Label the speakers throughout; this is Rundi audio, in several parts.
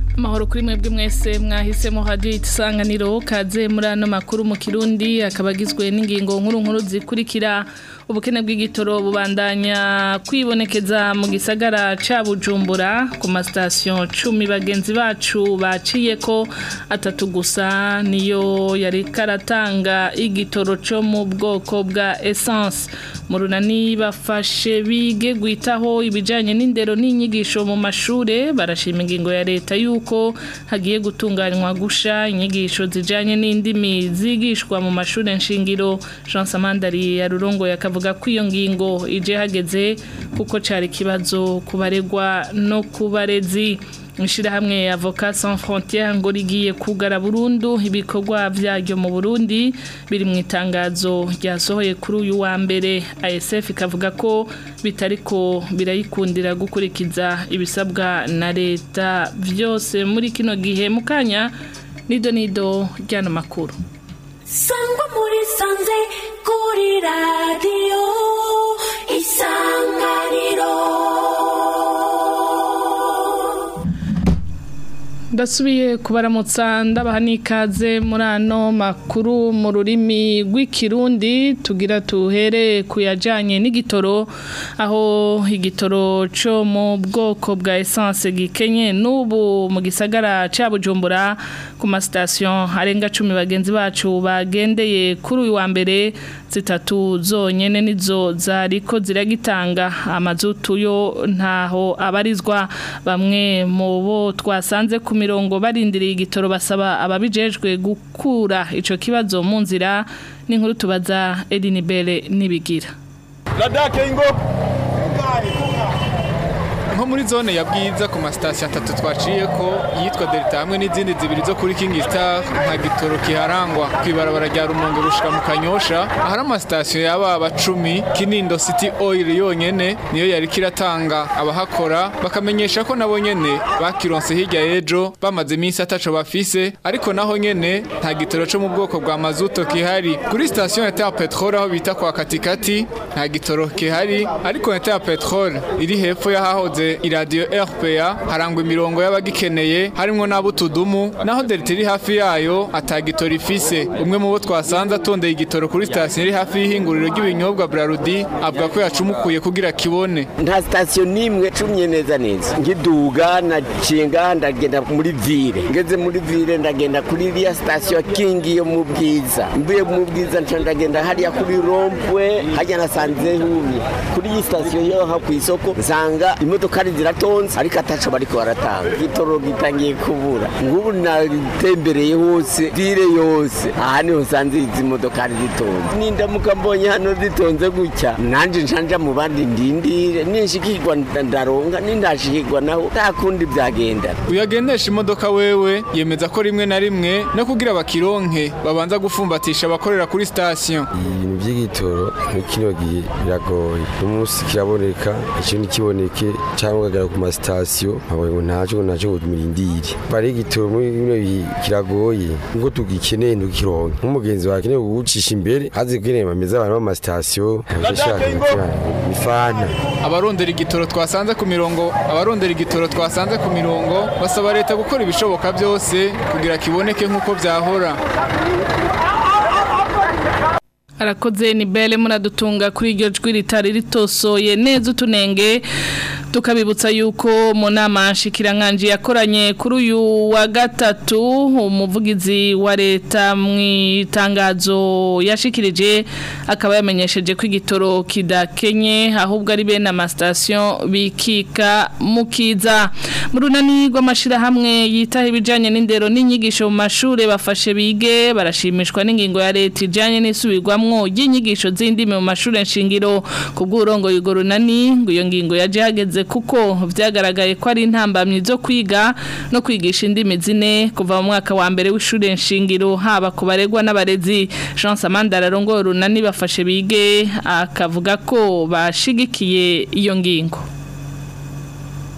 Speaker 1: amahoro kuri mwebwe mwese mwahisemo hadiyo isanganiro kaze muri ano makuru mu kirundi akaba agizwe n'ingingo nkuru nkuru zikurikira ubukene bw'igitoro bubandanya kwibonekeza mu gisagara ca bujumbura ku masitasiyo cumi bagenzi bacu baciye ko atatu gusa niyo yari karatanga igitoro cyo mu bwoko bwa esanse mu runani bafashe bige gwitaho ibijyanye n'indero n'inyigisho mu mashure barashima ingingo ya leta y'uko hagiye gutunganywa gusha inyigisho zijyanye n'indimi zigishwa mu mashuri nshingiro jean samandari ya rurongo yakavuga ko iyo ngingo ije hageze kuko cyari ikibazo ku baregwa no ku barezi ishyirahamwe avoka sans frontiere ngo rigiye kugara burundu ibikorwa byaryo mu burundi biri mu itangazo ryasohoye kuri uyu wa mbere asf ikavuga ko bitari ko birayikundira gukurikiza ibisabwa na leta byose muri kino gihe mu kanya nido nido ry'ano makuru
Speaker 2: sangwa muri sanze kuri radiyo isanganiro
Speaker 1: ndasubiye kubaramutsa ndabaha n'ikaze muri ano makuru mu rurimi rw'ikirundi tugira tuhere ku yajyanye n'igitoro aho igitoro cyo mu bwoko bwa esanse gikenye n'ubu mu gisagara cya bujumbura ku masitasiyo arenga cumi bagenzi bacu bagendeye kuri uyu wa mbere zitatu zonyine nizo zariko ziragitanga amazutu yo ntaho abarizwa bamwe mu bo twasanze ku mirongo barindiriye igitoro basaba ababijejwe gukura ico kibazo mu nzira n'inkuru tubaza Edinibere nibigira
Speaker 3: Ladake ingo
Speaker 4: nko muri zone ya bwiza ku masitasiyo atatu twaciye ko yitwa delta hamwe n'izindi zibiri zo kuri king star nta gitoro kiharangwa ku ibarabara rya rumonge gushika mu kanyosha ahari amasitasiyo y'ababa cumi kinindo city oil yonyene niyo yari kiratanga abahakora bakamenyesha ko nabo nyene bakironse hirya y'ejo bamaze iminsi ataco bafise ariko naho nyene nta gitoro co mu bwoko bwa mazuto kihari kuri sitasiyo ya ya petrol aho bita kwa katikati nta gitoro kihari ariko ya petrol iri hepfo y'ahahoze iradiyo RPA harangwa imirongo y'abagikeneye harimwo n'abutudumu naho delta iri hafi yayo atagitora ifise umwe mu bo twasanze atondeye igitoro kuri sitasiyo iri hafi y'ihinguriro ry'ibinyobwa Brarudi avuga ko yacumukuye kugira kibone
Speaker 5: nta sitasiyo n'imwe cumye neza neza ngiduga nacinga ndagenda muri vire ngeze muri vire ndagenda kuri iriya sitasiyo kingi yo mu bwiza mvuye mu bwiza nca ndagenda hariya kuri rompwe hajya nasanze humye kuri iyi sitasiyo yo ha ku isoko nsanga imodoka ari ziratonze ariko ataco bariko baratanga igitoro gitangiye kubura ngubu natembereye hose vire yose aha niho nsanze izi modoka ari zitonze nindamuka mbonye hano zitonze gutya nanje ncanja mu bandi ndindire ninshikirwa ndaronka nindashikirwa naho nta kundi byagenda
Speaker 4: uyagendesha imodoka wewe yemeza ko rimwe na rimwe no kugira bakironke babanza gufumbatisha abakorera kuri sitasiyo
Speaker 6: ibintu by'igitoro muri kino gihe biragoye umunsi kiraboneka ikindi kiboneke cyangwa ukagera ku masitasiyo nkabona ngo ntacyo ngo ntacyo ngo mirindire bari igitoro muri bino bihe kiragoye ngo tugikeneye ntukironke nk'umugenzi wawe akeneye kugucisha imbere azi kugeneye bameze abantu b'amasitasiyo abashaka bifana
Speaker 4: abarondera igitoro twasanze ku mirongo abarondera igitoro twasanze ku mirongo basaba leta gukora ibishoboka byose kugira kiboneke nk'uko byahora
Speaker 1: arakoze ni bele muradutunga kuri iryo jwi ritari ritosoye neza utunenge tukabibutsa yuko mu nama nshikirankanje yakoranye kuri uyu wa gatatu umuvugizi wa leta mu itangazo yashikirije akaba yamenyesheje ko igitoro kidakenye ahubwo ari bene amasitasiyo bikika mukiza mu runani rw'amashyirahamwe yitaho ibijyanye n'indero n'inyigisho mu mashuri bafashe bige barashimishwa n'ingingo ya leta ijyanye n'isubirwamo ry'inyigisho z'indimi mu mashuri nshingiro ku bw'urongo y'urwo runani ngo iyo ngingo yaje hageze kuko byagaragaye ko ari intambamyi zo kwiga no kwigisha indimi zine kuva mu mwaka wa mbere w'ishuri nshingiro haba ku baregwa n'abarezi jean samandara arongoye urunani bafashe bige akavuga ko bashigikiye iyo ngingo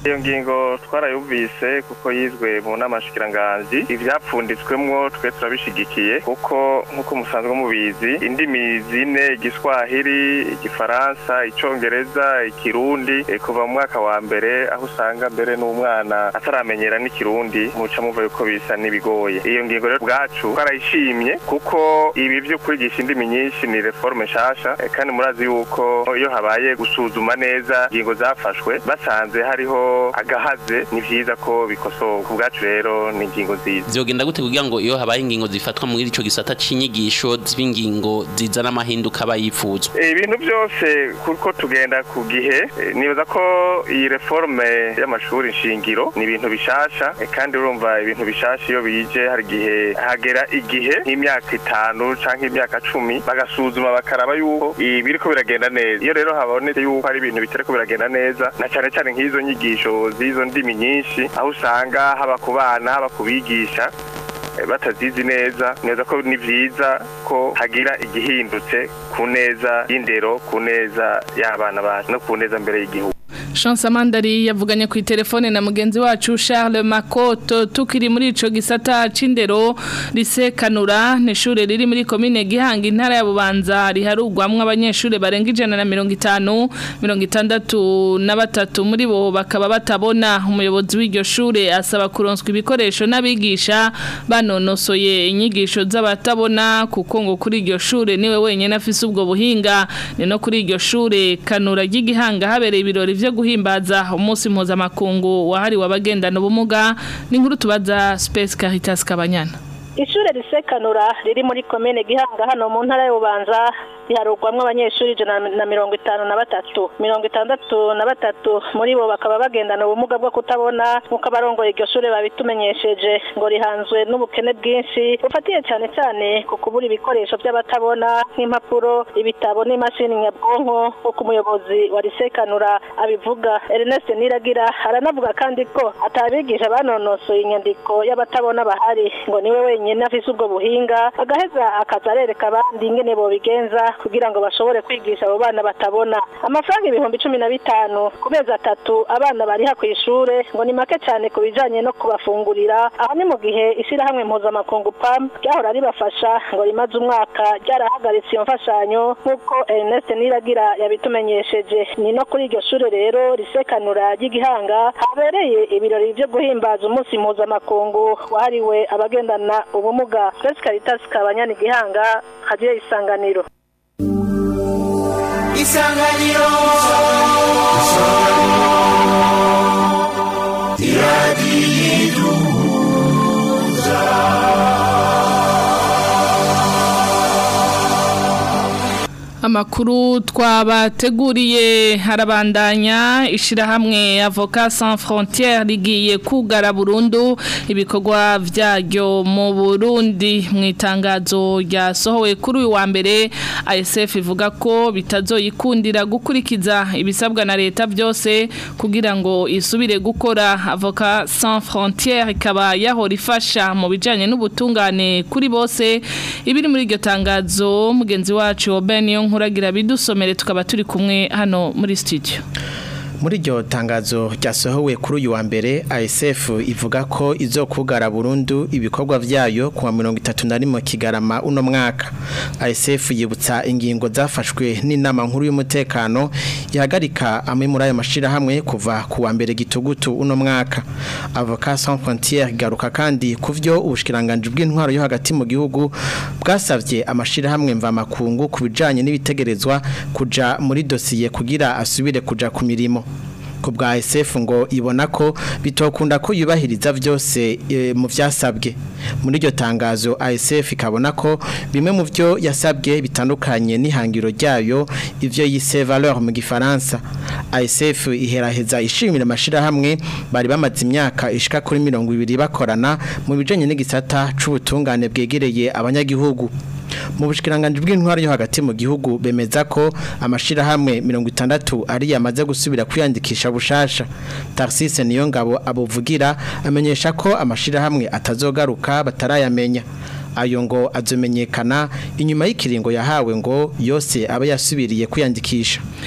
Speaker 3: iyo ngingo twarayumvise kuko yizwe mu nama nshikiranganji ivyapfunditswemwo twe turabishigikiye kuko nk'uko musanzwe mubizi indimi zine igiswahili igifaransa icongereza ikirundi eh, kuva mu mwaka wa mbere aho usanga mbere n'umwana ataramenyera n'ikirundi muca muva yuko bisa n'ibigoye iyo ngingo rero bwacu twarayishimye kuko ibi vyo kwigisha indimi nyinshi ni reforme nshasha eh, kandi murazi yuko iyo habaye gusuzuma neza ingingo zafashwe basanze hariho agahaze ni vyiza ko bikosorwa ku bwacu rero ni ingingo nziza
Speaker 7: vyogenda gute kugira ngo iyo habaye ingingo zifatwa muri ico gisata c'inyigisho z'ingingo zizana amahinduka abayipfuzwa
Speaker 3: Eh, ibintu byose kuko tugenda ku gihe eh, nibaza ko iyi reforme y'amashuri nshingiro ni ibintu bishasha eh, kandi urumva ibintu bishasha iyo bije hari igihe hagera igihe nk'imyaka itanu canke imyaka cumi bagasuzuma bakaraba yuko ibiriko biragenda neza iyo rero habonetse yuko hari ibintu bitariko biragenda neza na cane cane nk'izo nyigisho z'izo ndimi nyinshi aho usanga haba ku bana haba ku bigisha eh, batazizi neza neza ko ni vyiza ko hagira igihindutse ku neza y'indero ku neza y'abana bacu no ku neza mbere y'igihugu
Speaker 1: Chance Amandari yavuganye ku telefone na mugenzi wacu Charles Makoto tukiri muri ico gisata c'indero risekanura n'ishure riri muri commune Gihanga intara ya Bubanza riharugwamwe abanyeshure barenga ijana na mirongo itanu mirongo itandatu na batatu muri bo bakaba batabona umuyobozi w'iryo shure asaba kuronswa ibikoresho n'abigisha banonosoye inyigisho z'abatabona kuko ngo kuri iryo shure niwe wenyene afise ubwo buhinga ni no kuri iryo shure kanura ry'igihanga habereye ibirori vyo guhimbaza umunsi mpuzamakungu wahariwe abagendana ubumuga n'inkuru tubaza Space Caritas Kabanyana
Speaker 8: Ishure risekanura riri muri komine Gihanga hano mu ntara y'Ubanza riharugwamwe abanyeshuri ijana na mirongo itanu na batatu mirongo itandatu na batatu muri bo bakaba bagendana ubumuga bwo kutabona nk'uko abarongoye iryo shure babitumenyesheje ngo rihanzwe n'ubukene bwinshi bufatiye cyane cyane ku kubura ibikoresho by'abatabona nk'impapuro ibitabo n'imashini nyabwonko nk'uko umuyobozi wa risekanura abivuga Ernest Niragira aranavuga kandi ko atabigisha banonosoye inyandiko y'abatabona bahari ngo niwe wenyine afise ubwo buhinga agaheza akaza arereka abandi ingene bobigenza kugira ngo bashobore kwigisha abo bana batabona amafaranga ibihumbi cumi na bitanu ku mezi atatu abana bariha ku ishure ngo ni make cyane ku bijanye no kubafungurira aho ni mu gihe ishyirahamwe mpuzamakungu pam ryahora ribafasha ngo rimaze umwaka ryarahagaritse iyo mfashanyo nk'uko Ernest Niragira yabitumenyesheje ni no kuri iryo shure rero risekanura ry'igihanga habereye ibirori vyo guhimbaza umunsi mpuzamakungu wahariwe abagendana ubumuga Grace Caritas Kabanyana igihanga hagiye isanganiro
Speaker 2: isanganiro iradiyo
Speaker 1: Amakuru twabateguriye harabandanya ishirahamwe Avocat Sans Frontières rigiye kugara burundu ibikorwa vyaryo mu Burundi mu itangazo ryasohowe kuri uyu wa mbere ASF ivuga ko bitazoyikundira gukurikiza ibisabwa na leta byose kugira ngo isubire gukora Avocat Sans Frontières ikaba yahora ifasha mu bijanye n'ubutungane kuri bose ibiri muri iryo tangazo mugenzi wacu Obeniyo nkuragira bidusomere tukaba turi kumwe hano muri studio
Speaker 9: muri iryo tangazo ryasohowe kuri uyu wa mbere ASF ivuga ko izokugara burundu ibikorwa vyayo kuwa mirongo itatu na rimwe kigarama uno mwaka ASF yibutsa ingingo zafashwe n'inama nkuru y'umutekano ihagarika amwe muri ayo mashirahamwe kuva ku wa mbere gitugutu uno mwaka Avocat Sans Frontières garuka kandi ku vyo ubushikiranganje bw'intwaro yo hagati mu gihugu bwasavye amashirahamwe mva makungu ku bijanye n'ibitegerezwa kuja muri dosiye kugira asubire kuja ku mirimo ku bwa SF ngo ibona ko bitokunda ko yubahiriza byose e, mu vyasabwe muri iryo tangazo ASF ikabona ko bimwe mu byo yasabwe bitandukanye n'ihangiro ryayo ivyo yise valeur mu gifaransa ASF iheraheza ishimira amashira hamwe bari bamaze imyaka ishika kuri 200 bakorana mu bijanye n'igisata c'ubutungane bwegereye abanyagihugu mu bushikiranganje bw'intwaro yo hagati mu gihugu bemeza ko amashira hamwe 60 ari yamaze gusubira kwiyandikisha bushasha Tarcisse niyo ngabo abuvugira amenyesha ko amashira hamwe atazogaruka batarayamenya ayo ngo azomenyekana inyuma y'ikiringo yahawe ngo yose aba yasubiriye kwiyandikisha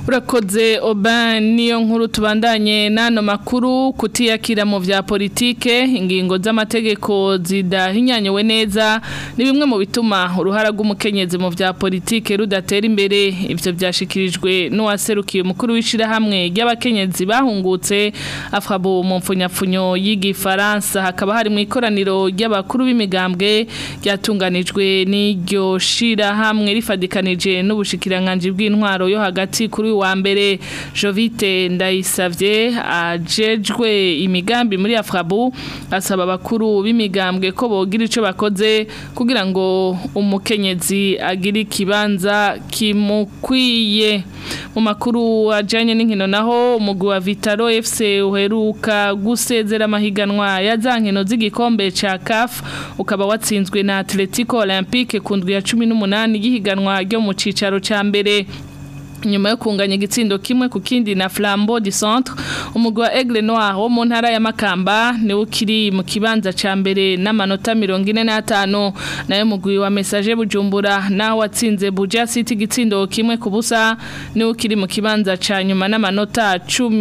Speaker 1: urakoze oba niyo nkuru tubandanye n'ano makuru kutiyakira mu bya politike ingingo z'amategeko zidahinyanyowe neza ni bimwe mu bituma uruhara rw'umukenyezi mu bya politike rudatera imbere ibyo byashikirijwe n'uwaserukiye umukuru w'ishyirahamwe ry'abakenyezi bahungutse afabo mu mfunyapfunyo y'igifaransa hakaba hari mu ikoraniro ry'abakuru b'imigambwe ryatunganijwe n'iryo shyirahamwe rifadikanije n'ubushikiranganji bw'intwaro yo hagati kuri wa mbere Jovite ndayisavye ajejwe imigambi muri Afrabu asaba abakuru b'imigambwe ko bogira ico bakoze kugira ngo umukenyezi agire ikibanza kimukwiye mu makuru ajanye n'inkino naho umugwi wa Vitaro FC uheruka gusezera amahiganwa ya zankino z'igikombe ca CAF ukaba watsinzwe na Atletico Olympique ku ndwi ya 18 y'ihiganwa ryo mu cicaro ca mbere nyuma yo kunganya igitsindo kimwe ku kindi na Flambeau du Centre umugwi wa Aigle Noir wo mu ntara ya Makamba niwo ukiri mu kibanza ca mbere n'amanota 45 nayo mugwi wa Message Bujumbura naho watsinze Buja City igitsindo kimwe ku busa niwo ukiri mu kibanza ca nyuma n'amanota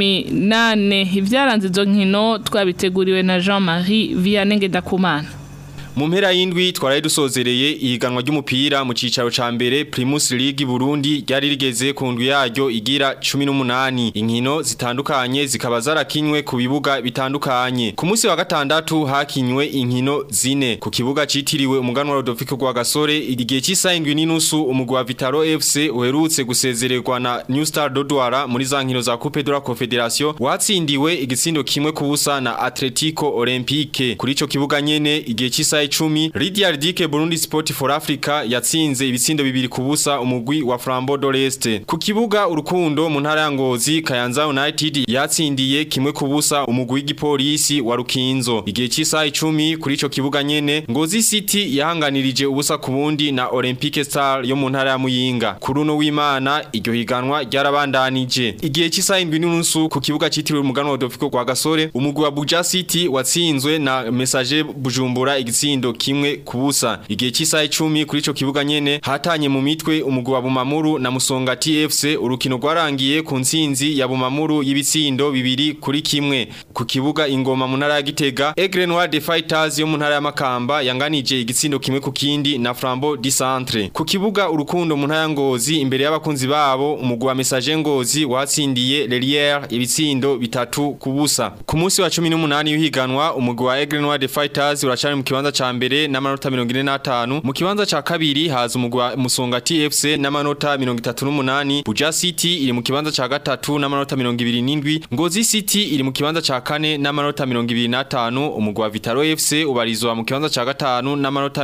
Speaker 1: 18 ivyaranze izo nkino twabiteguriwe na Jean-Marie Vianney Ngendakumana
Speaker 10: mu mpera y'indwi twaraye dusozereye ihiganwa ry'umupira mu cicaro ca mbere Primus League Burundi ryari rigeze ku ndwi yaryo igira 18 inkino zitandukanye zikaba zarakinywe ku bibuga bitandukanye ku munsi wa gatandatu hakinywe inkino zine ku kibuga citiriwe umuganwa Rodolfo gwa Gasore igihe cy'isayindwi n'inusu umugwa wa Vitaro FC uherutse gusezererwa na New Star Dodwara muri za nkino za Coupe de la Confederation watsindiwe igitsindo kimwe ku busa na Atletico Olympique kuri ico kibuga nyene igihe cy'isayindwi icumi Lydia Ridike Burundi Sport for Africa yatsinze ibitsindo bibiri kubusa umugwi wa Flambeau d'Oreste ku kibuga urukundo mu ntara ya Ngozi Kayanza United yatsindiye kimwe kubusa umugwi w'igipolisi wa Rukinzo igihe cy'isaha 10 kuri ico kibuga nyene Ngozi City yahanganirije ubusa ku bundi na Olympique Star yo mu ntara ya Muyinga kuri uno w'Imana iryo higanwa ryarabandanije igihe cy'isaha 7 n'unusu ku kibuga citiriwe umuganwa wa Dofiko kwa Gasore umugwi wa Buja City watsinzwe na Message Bujumbura igitsi igitsindo kimwe kubusa igihe cy'isaha 10 kuri ico kibuga nyene hatanye mu mitwe umugwi wa Bumamuru na Musonga TFC urukino rwarangiye ku ntsinzi ya Bumamuru y'ibitsindo bibiri kuri kimwe ku kibuga ingoma mu ntara ya Gitega Aigle Noir de Fighters yo mu ntara ya Makamba yanganije igitsindo kimwe ku kindi na Flambeau du Centre ku kibuga urukundo mu ntara ya Ngozi imbere y'abakunzi babo umugwi wa Message Ngozi watsindiye Lelière ibitsindo bitatu kubusa ku munsi wa 18 y'uhiganwa umugwi wa Aigle Noir de Fighters uracari mu kibanza ca mbere n'amanota 45 mu kibanza ca kabiri haza umugwi wa Musonga TFC n'amanota 38 Buja City iri mu kibanza ca gatatu n'amanota 27 Ngozi City iri mu kibanza ca kane n'amanota 25 umugwi wa Vitaro FC ubarizwa mu kibanza ca gatanu n'amanota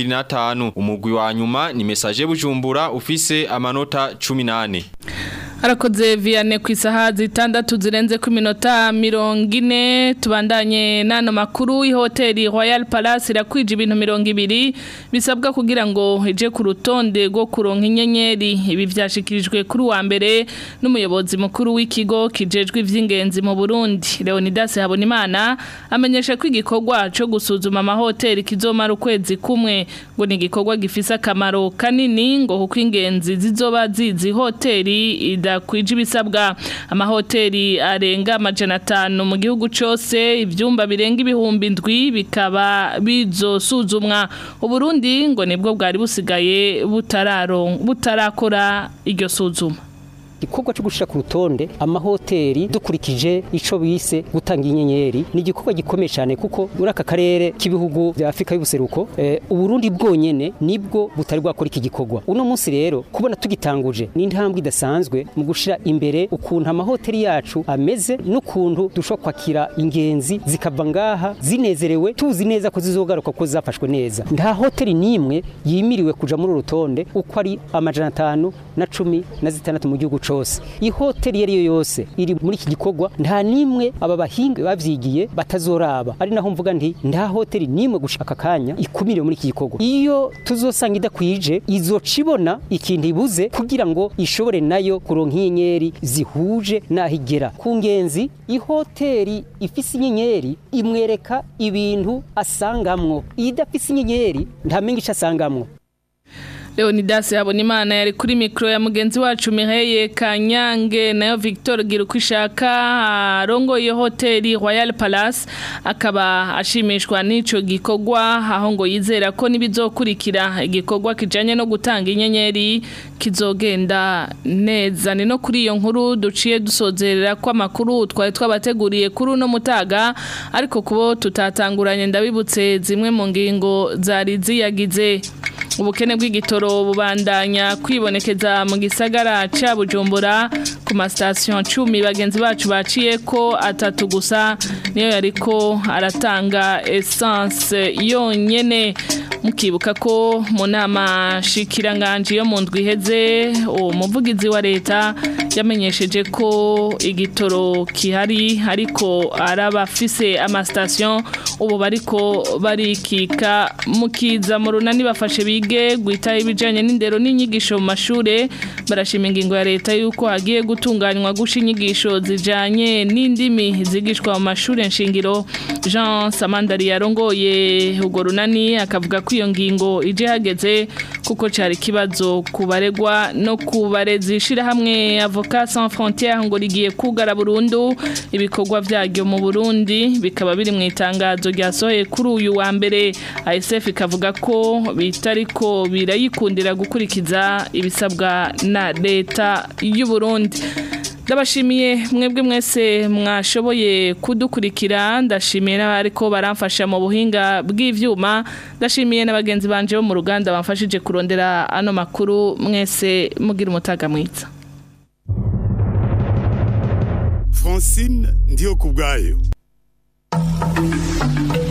Speaker 10: 25 umugwi wa nyuma ni Message Bujumbura ufise amanota 18
Speaker 1: Harakoze Vianney ku isaha zitandatu zirenze ku minota mirongo ine tubandanye n'ano makuru y'ihoteli Royal Palace irakwije ibintu mirongo ibiri bisabwa kugira ngo ije ku rutonde rwo kuronka inyenyeri ibi byashikirijwe kuri wa mbere n'umuyobozi mukuru w'ikigo kijejwe ivy'ingenzi mu Burundi Leonidas Habonimana amenyesha ko igikorwa cyo gusuzuma amahoteli kizomara ukwezi kumwe ngo ni igikorwa gifise akamaro kanini ngo kuko ingenzi zizoba zizi hoteli ida kwije ibisabwa amahoteli arenga amajana atanu mu gihugu cyose ibyumba birenga ibihumbi ndwi bikaba bizosuzumwa uburundi ngo nibwo bwari busigaye butarakora iryo suzuma
Speaker 11: igikorwa cyo gushira ku rutonde amahoteli dukurikije ico bise gutanga inyenyeri ni igikorwa gikomeye cyane kuko muri aka karere k'ibihugu bya Afrika y'ubuseruko eh, uburundi bwonyene nibwo butari bwakora iki gikorwa uno munsi rero kubona tugitanguje ni intambwe idasanzwe mu gushira imbere ukuntu amahoteli yacu ameze n'ukuntu dushobora kwakira ingenzi zikava ngaha zinezerewe tuzi neza ko zizogaruka ko zafashwe neza nta hoteli nimwe yimiriwe kuja muri urutonde uko ari amajana atanu na cumi na zitandatu mu gihugu cose ihoteli yari yo yose iri muri iki gikorwa nta nimwe aba bahinga bavyigiye batazoraba ari naho mvuga nti nta hoteli nimwe gushaka kanya ikumiriwe muri iki gikorwa iyo tuzosanga idakwije izocibona ikintu ibuze kugira ngo ishobore nayo kuronka inyenyeri zihuje naho igera ku ngenzi ihoteli ifise inyenyeri imwereka ibintu asangamwo idafise inyenyeri ntamenye ico asangamwo
Speaker 1: Leonidas Habonimana yari kuri mikro ya mugenzi wacu Mireye Kanyange nayo Victor Girukwishaka arongoye hoteli Royal Palace akaba ashimishwa n'ico gikorwa aho ngo yizera ko nibizokurikira igikorwa kijanye no gutanga inyenyeri kizogenda neza ni no kuri iyo nkuru duciye dusozerera ko amakuru twari twabateguriye kuri uno mutaga ariko kubo tutatanguranye ndabibutse zimwe mu ngingo zari ziyagize ubukene bw'igitoro bubandanya kwibonekeza mu gisagara ca Bujumbura ku mastation 10 bagenzi bacu baciye ko atatu gusa niyo yariko aratanga essence yonyene mukibuka ko mu nama shikiranganje yo mu ndwi iheze umuvugizi wa leta yamenyesheje ko igitoro kihari ariko arabafise amastation ubu bariko barikika mukiza mu runani bafashe bige guita ibijanye n'indero n'inyigisho mu mashure barashima ingingo ya leta yuko hagiye gutunganywa gusha inyigisho zijanye n'indimi zigishwa mu mashure nshingiro Jean Samandari yarongoye ugo runani akavuga ko iyo ngingo ije hageze kuko cari kibazo kubaregwa no kubarezi hamwe Avocat Sans Frontières ngo rigiye kugara burundu ibikorwa vyaryo mu Burundi bikaba biri mu itangazo ryasohoye kuri uyu wa mbere ASF ikavuga ko bitariko birayikundira gukurikiza ibisabwa na leta y'u Burundi ndabashimiye mwebwe mwese mwashoboye kudukurikira ndashimiye n'abariko baramfasha mu buhinga bw'ivyuma ndashimiye n'abagenzi banje bo mu ruganda bamfashije kurondera ano makuru mwese mugira umutaga mwiza
Speaker 12: Francine ndiyo kubwayo